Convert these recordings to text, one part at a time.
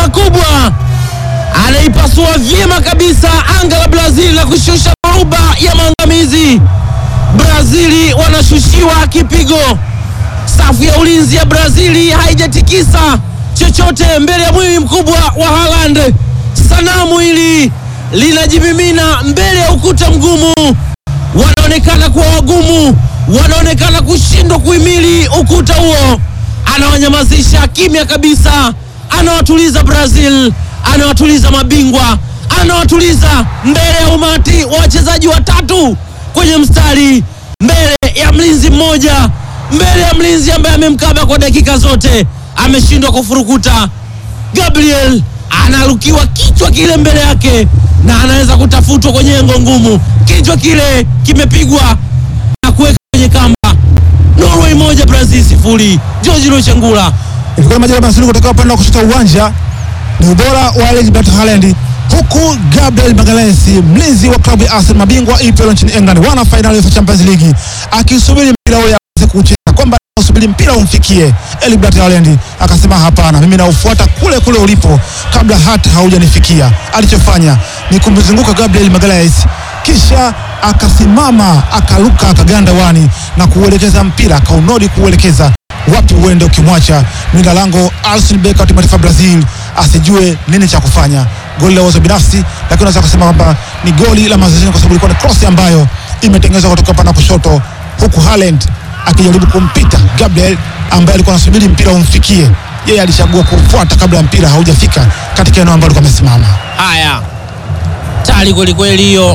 makubwa, anaipasua vyema kabisa anga la Brazil na kushusha dhoruba ya maangamizi. Brazili wanashushiwa kipigo. Safu ya ulinzi ya Brazili haijatikisa chochote mbele ya mwili mkubwa wa Haaland. Sanamu hili linajimimina mbele ya ukuta mgumu. Wanaonekana kuwa wagumu, wanaonekana kushindwa kuhimili ukuta huo. Anawanyamazisha kimya kabisa, anawatuliza Brazil, anawatuliza mabingwa, anawatuliza mbele ya umati wa wachezaji watatu kwenye mstari, mbele ya mlinzi mmoja, mbele ya mlinzi ambaye amemkaba kwa dakika zote, ameshindwa kufurukuta. Gabriel analukiwa kichwa kile mbele yake na anaweza kutafutwa kwenye engo ngumu. Kichwa kile kimepigwa na kuweka kwenye kamba. Norway moja Brazil sifuri. George Luchengula Ilikuwa ni majira mazuri kutoka upande wa kushoto wa uwanja, ni ubora wa Erling Braut Haaland, huku Gabriel Magalhaes mlinzi wa klabu ya Arsenal mabingwa EPL nchini England, wana fainali ya Champions League, akisubiri mpira ule aweze kucheza, kwamba usubiri mpira umfikie. Erling Braut Haaland akasema hapana, mimi naufuata kule kule ulipo kabla hata haujanifikia. Alichofanya ni kumzunguka Gabriel Magalhaes kisha akasimama akaruka akaganda wani na kuuelekeza mpira akaunodi kuuelekeza wapi uende, ukimwacha mlinda lango Alisson Becker wa timu ya taifa Brazil asijue nini cha kufanya. Goli la uwezo binafsi, lakini unaweza kusema kwamba ni goli la mazoezi kwa sababu ilikuwa ni cross ambayo imetengenezwa kutoka upande wa kushoto, huku Haaland akijaribu kumpita Gabriel ambaye alikuwa anasubiri mpira umfikie yeye. Alichagua kufuata kabla ya mpira haujafika katika eneo ambalo alikuwa amesimama. haya tali kwelikweli hiyo,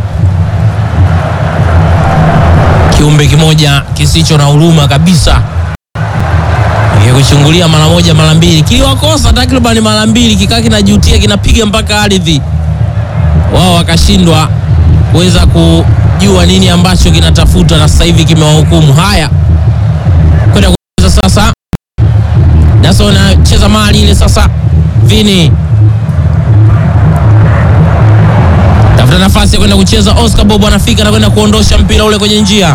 kiumbe kimoja kisicho na huruma kabisa kuchungulia mara moja mara mbili, kiliwakosa takriban mara mbili, kikaa kinajutia kinapiga mpaka ardhi, wao wakashindwa kuweza kujua nini ambacho kinatafuta, na sasa hivi kimewahukumu. Haya, kwenda kucheza sasa, Daso anacheza mali ile sasa, Vini tafuta nafasi ya kwenda kucheza. Oscar Bobo anafika na kwenda kuondosha mpira ule kwenye njia.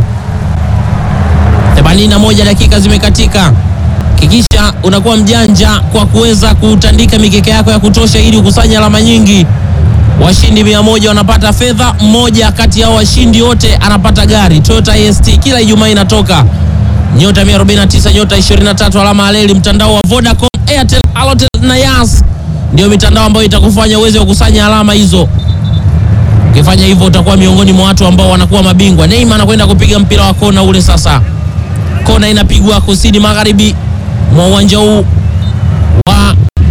81 dakika zimekatika. Kikisha unakuwa mjanja kwa kuweza kutandika mikeka yako ya kutosha ili ukusanye alama nyingi. Washindi mia moja wanapata fedha, mmoja kati yao washindi wote anapata gari Toyota IST. Kila Ijumaa inatoka nyota 149 nyota 23 alama aleli. Mtandao wa Vodacom, Airtel, Halotel na Yas ndio mitandao ambayo itakufanya uweze kukusanya alama hizo. Ukifanya hivyo utakuwa miongoni mwa watu ambao wanakuwa mabingwa. Neymar anakwenda kupiga mpira wa kona ule sasa. Kona inapigwa kusini magharibi mwa uwanja huu wa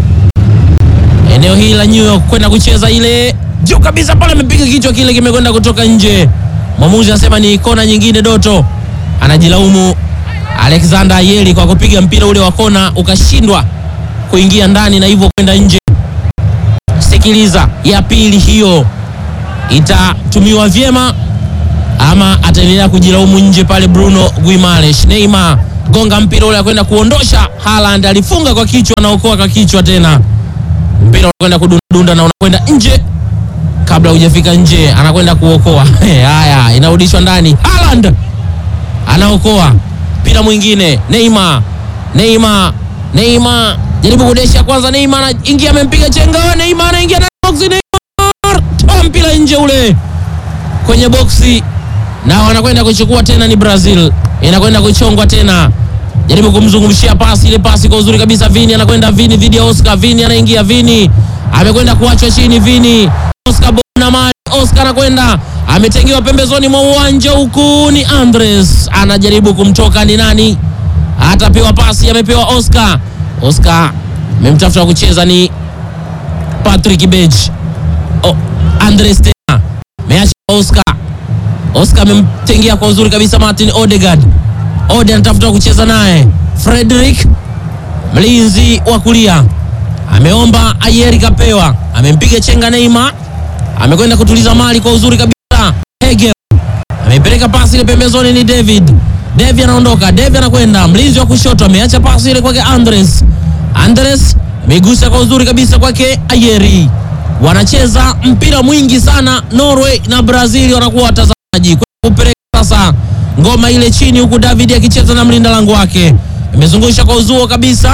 eneo hili la New York kwenda kucheza ile juu kabisa pale, amepiga kichwa kile kimekwenda kutoka nje. Mwamuzi anasema ni kona nyingine. Doto anajilaumu Alexander Ayeli kwa kupiga mpira ule wa kona ukashindwa kuingia ndani na hivyo kwenda nje. Sikiliza, ya pili hiyo itatumiwa vyema ama ataendelea kujilaumu nje pale. Bruno Guimaraes, Neymar gonga mpira ule kwenda kuondosha. Haaland alifunga kwa kichwa, anaokoa kwa kichwa tena, mpira unakwenda kudundunda na unakwenda nje. Kabla hujafika nje, anakwenda kuokoa. Haya, inarudishwa ndani. Haaland anaokoa mpira mwingine. Neymar, Neymar, Neymar jaribu kudesha kwanza. Neymar anaingia, amempiga chenga. Neymar anaingia ndani ya box. Neymar toa mpira nje ule kwenye boksi na wanakwenda kuchukua tena. Ni Brazil inakwenda kuchongwa tena, jaribu kumzungumshia pasi ile pasi kwa uzuri kabisa. Vini anakwenda Vini dhidi ya Oscar. Vini anaingia, Vini amekwenda kuachwa chini. Vini Oscar bona mali, Oscar anakwenda ametengewa pembezoni mwa uwanja, huku ni Andres anajaribu kumtoka. Ni nani atapewa pasi? Amepewa Oscar. Oscar amemtafuta kucheza ni Patrick Beji. Oh, Andres tena meacha Oscar Oscar amemtengea kwa uzuri kabisa Martin Odegaard. Ode anatafuta kucheza naye Frederick, mlinzi wa kulia ameomba Ayeri kapewa, amempiga chenga Neymar, amekwenda kutuliza mali kwa uzuri kabisa. Hegel amepeleka pasi ile pembezoni, ni David. David anaondoka, David anakwenda mlinzi wa kushoto, ameacha pasi ile kwake Andres. Andres amegusa kwa uzuri kabisa kwake Ayeri. Wanacheza mpira mwingi sana Norway na Brazil, wanakuwa watazamaji kupeleka sasa ngoma ile chini, huku David akicheza na mlinda lango wake, imezungusha kwa uzuo kabisa,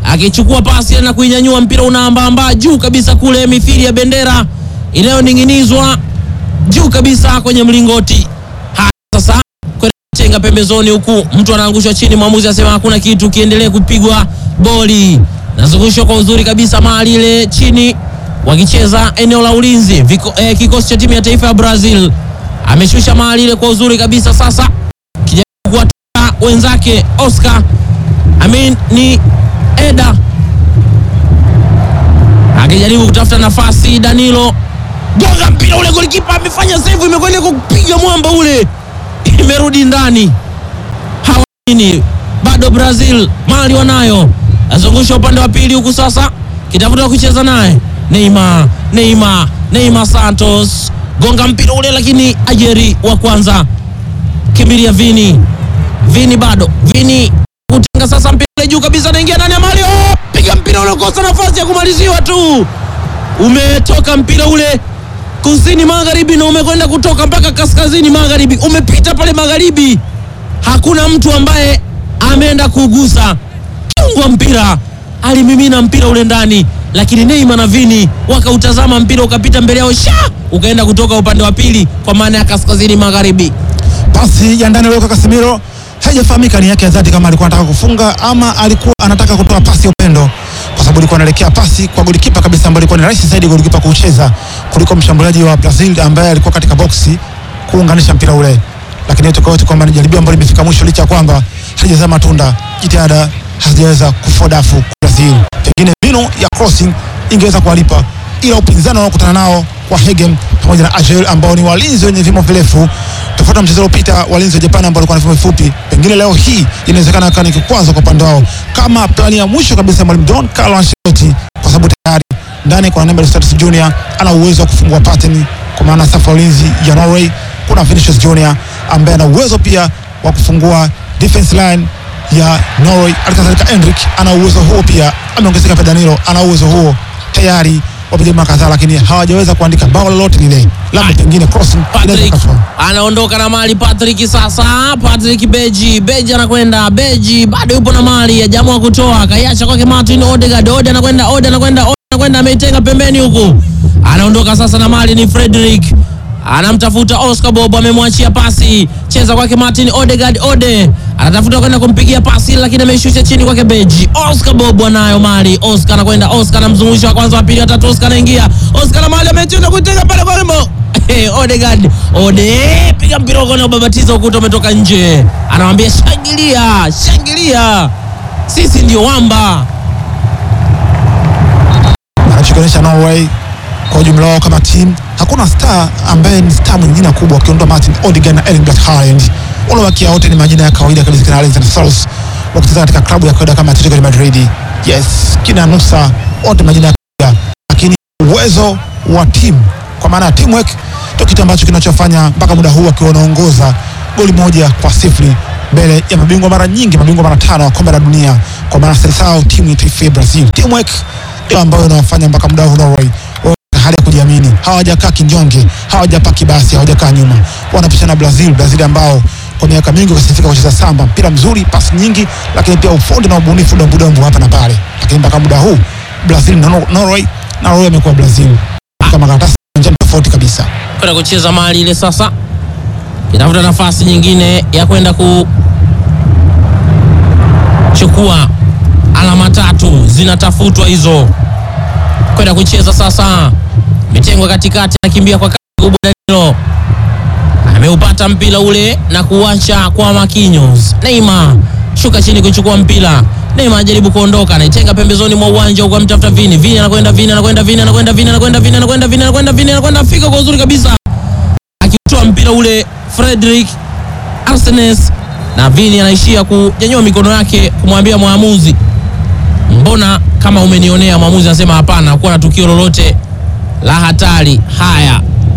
akichukua pasi na kuinyanyua mpira unaambaambaa juu kabisa kule, mithili ya bendera inayoning'inizwa juu kabisa kwenye mlingoti. Haya sasa kwenda chenga pembezoni, huku mtu anaangushwa chini, mwamuzi asema hakuna kitu, kiendelee kupigwa boli. Nazungushwa kwa uzuri kabisa mali ile chini, wakicheza eneo la ulinzi Viko, eh, kikosi cha timu ya taifa ya Brazil ameshusha mali ile kwa uzuri kabisa. Sasa kijaribu kuwatoa wenzake Oscar Amin ni Eda akijaribu kutafuta nafasi. Danilo gonga mpira ule, golikipa amefanya save, imekwenda kupiga mwamba ule, imerudi ndani. Hawani bado Brazil mali wanayo, azungusha upande wa pili huku sasa, kitafuta kucheza naye Neymar, Neymar, Neymar Santos gonga mpira ule, lakini ajeri wa kwanza kimbilia Vini, Vini bado Vini kutenga sasa, mpira ule juu kabisa, anaingia ndani ya mali, oh, piga mpira ule, kosa nafasi ya kumaliziwa tu, umetoka mpira ule kusini magharibi na umekwenda kutoka mpaka kaskazini magharibi, umepita pale magharibi, hakuna mtu ambaye ameenda kugusa kiungo wa mpira, alimimina mpira ule ndani, lakini Neymar na Vini wakautazama mpira ukapita mbele yao, sha ukaenda kutoka upande wa pili, kwa maana ya kaskazini magharibi. Pasi ya ndani aliyoka Casemiro haijafahamika ni yake ya dhati, kama alikuwa anataka kufunga ama alikuwa anataka kutoa pasi ya upendo, kwa sababu alikuwa anaelekea pasi kwa golikipa kabisa, ambaye ilikuwa ni rahisi zaidi golikipa kucheza kuliko mshambuliaji wa Brazil ambaye alikuwa katika boksi kuunganisha mpira ule. Lakini yote kwa yote kwamba ni jaribio ambalo limefika mwisho, licha ya kwamba halijazaa matunda, jitihada hazijaweza kufua dafu kwa Brazil. Pengine mbinu ya crossing ingeweza kuwalipa, ila upinzani wanaokutana nao kwa Hegem pamoja na Agel ambao ni walinzi wenye vimo virefu tofauti na mchezo uliopita, walinzi wa Japan ambao walikuwa na vimo vifupi. Pengine leo hii inawezekana akawa ni kikwazo kwa upande wao, kama plani ya mwisho kabisa ya mwalimu Don Carlo Ancelotti, kwa sababu tayari ndani kuna Neymar Status Junior ana uwezo wa kufungua pattern, kwa maana safu ya ulinzi ya Norway kuna Vinicius Junior ambaye ana uwezo pia wa kufungua defense line ya Norway. Alikadhalika Endrick ana uwezo huo pia, ameongezeka pia Danilo ana uwezo huo tayari wamejaribu kadhaa, lakini hawajaweza kuandika bao lolote lile, labda pengine crossing inaweza Patrick katoa. anaondoka na mali. Patrick sasa, Patrick Beji, Beji anakwenda, Beji bado yupo na mali, ajaamua kutoa, kaiacha kwake Martin Odegaard, Ode anakwenda, Ode anakwenda, Ode anakwenda, ameitenga pembeni huku, anaondoka sasa na mali, ni Frederick anamtafuta Oscar Bob, amemwachia pasi, cheza kwake Martin Odegaard, Ode anatafuta kwenda kumpigia pasi, lakini ameishusha chini kwake Beji. Oscar Bob anayo mali, Oscar anakwenda, Oscar anamzungusha wa kwanza, wa pili, wa tatu, Oscar anaingia, Oscar na mali amecheza kuitenga pale kwa lembo Hey, Odegaard Ode piga mpira uko na ubabatiza ukuta umetoka nje, anamwambia shangilia, shangilia, sisi ndio wamba. anachokionyesha Norway kwa ujumla wao kama timu, hakuna star ambaye ni star mwenye jina kubwa, ukiondoa Martin Odegaard na Erling Braut Haaland. Walobakia wote ni majina ya kawaida kabisa, kina Alexander Sals wakicheza katika klabu ya kawaida kama Atletico de Madrid, yes, kina Nusa, wote majina ya kawaida, lakini uwezo wa timu kwa maana ya teamwork ndio kitu ambacho kinachofanya mpaka muda huu akiwa wanaongoza goli moja kwa sifuri mbele ya mabingwa mara nyingi, mabingwa mara tano wa kombe la dunia, kwa maana Seleção, timu ya taifa ya Brazil. Teamwork ndio ambayo inawafanya mpaka muda huu Norway wawe katika hali ya kujiamini, hawajakaa kinyonge, hawajakaa kibasi, hawajakaa nyuma, wanapishana Brazil, Brazil ambao kwa miaka mingi wakasifika kucheza samba, mpira mzuri, pasi nyingi, lakini pia ufundi na ubunifu dombudombu hapa na pale, lakini mpaka muda huu Brazil na Nor- Norway, na Norway amekuwa Brazil kama karatasi njani tofauti kabisa. kwenda kucheza mali ile sasa, inavuta nafasi nyingine ya kwenda kuchukua alama tatu, zinatafutwa hizo, kwenda kucheza sasa. Mitengwa katikati, anakimbia kwa kasi kubwa. Danilo ameupata mpira ule na kuacha kwa Marquinhos. Neymar shuka chini kuchukua mpira. Neymar ajaribu kuondoka, anaitenga pembezoni mwa uwanja huko, amtafuta Vini. Vini anakwenda, Vini anakwenda, Vini anakwenda, Vini anakwenda, Vini anakwenda, Vini anakwenda, Vini anakwenda, afika kwa uzuri kabisa, akitoa mpira ule Frederick Arsenes, na Vini anaishia kunyanyua mikono yake kumwambia mwamuzi, mbona kama umenionea. Mwamuzi anasema hapana, hakuwa na tukio lolote la hatari. Haya,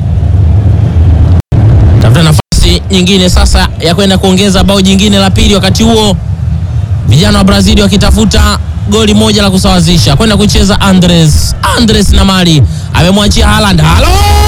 tafuta nafasi nyingine sasa ya kwenda kuongeza bao jingine la pili. Wakati huo vijana wa Brazil wakitafuta goli moja la kusawazisha, kwenda kucheza Andres. Andres na mali amemwachia Haaland. Halo